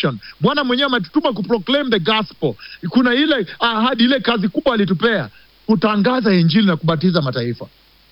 commission bwana mwenyewe ametutuma kuproclaim the gospel kuna ile ahadi ile kazi kubwa alitupea kutangaza injili na kubatiza mataifa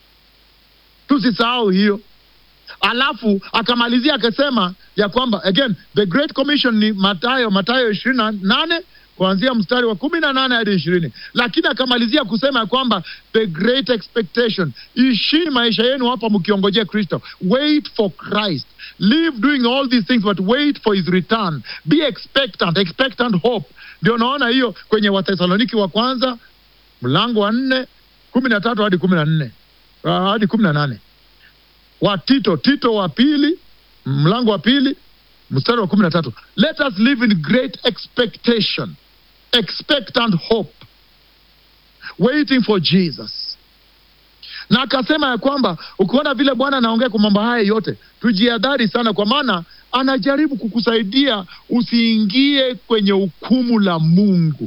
tusisahau hiyo alafu akamalizia akasema ya kwamba again the great commission ni matayo matayo ishirini na nane kuanzia mstari wa kumi na nane hadi ishirini lakini akamalizia kusema ya kwamba the great expectation ishini maisha yenu hapa mkiongojea kristo wait for christ live doing all these things but wait for his return be expectant expectant hope ndio naona hiyo kwenye wathesaloniki wa kwanza mlango wa nne kumi na tatu hadi kumi na nne uh, hadi kumi na nane wa tito tito wa pili mlango wa pili mstari wa kumi na tatu let us live in great expectation expectant hope waiting for jesus na akasema ya kwamba ukiona vile bwana anaongea kwa mambo haya yote tujiadhari sana kwa maana anajaribu kukusaidia usiingie kwenye hukumu la mungu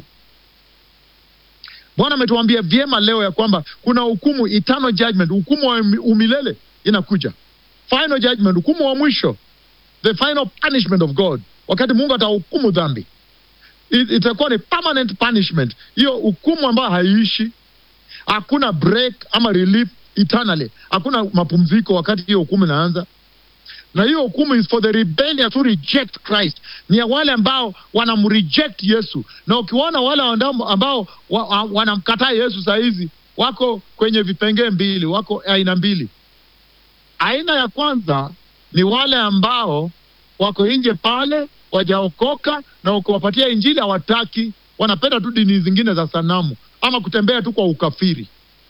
bwana ametuambia vyema leo ya kwamba kuna hukumu eternal judgment hukumu wa umilele inakuja final judgment hukumu wa mwisho the final punishment of god wakati mungu atahukumu dhambi It- itakuwa ni permanent punishment hiyo hukumu ambayo haiishi hakuna break ama relief eternally hakuna mapumziko wakati hiyo hukumu inaanza na hiyo hukumu is for the rebellious who reject christ ni ya wale ambao wanamreject yesu na ukiwaona wale ambao, ambao wa, wa, wanamkataa yesu saa hizi wako kwenye vipengee mbili wako aina mbili aina ya kwanza ni wale ambao wako nje pale wajaokoka na ukiwapatia injili hawataki wanapenda tu dini zingine za sanamu ama kutembea tu kwa ukafiri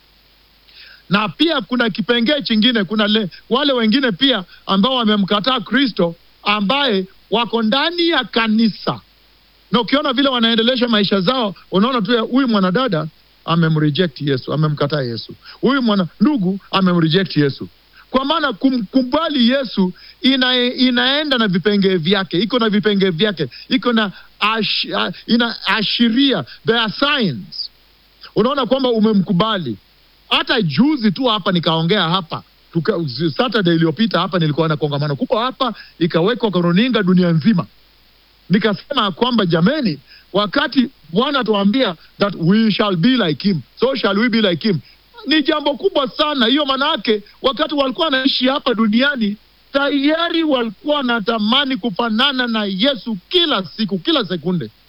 na pia kuna kipengee chingine kuna le, wale wengine pia ambao wamemkataa kristo ambaye wako ndani ya kanisa na ukiona vile wanaendelesha maisha zao unaona tu ya, huyu mwanadada amemreject yesu amemkataa yesu huyu mwana ndugu amemreject yesu kwa maana kumkubali yesu ina, inaenda na vipengee vyake iko na vipengee vyake iko na ash, uh, inaashiria there are signs unaona kwamba umemkubali hata juzi tu hapa nikaongea hapa tuka, saturday iliyopita hapa nilikuwa na kongamano kubwa hapa ikawekwa kwa runinga dunia nzima nikasema kwamba jameni wakati bwana tuambia that we shall be like him so shall we be like him ni jambo kubwa sana hiyo maanaake wakati walikuwa wanaishi hapa duniani tayari walikuwa wanatamani kufanana na yesu kila siku kila sekunde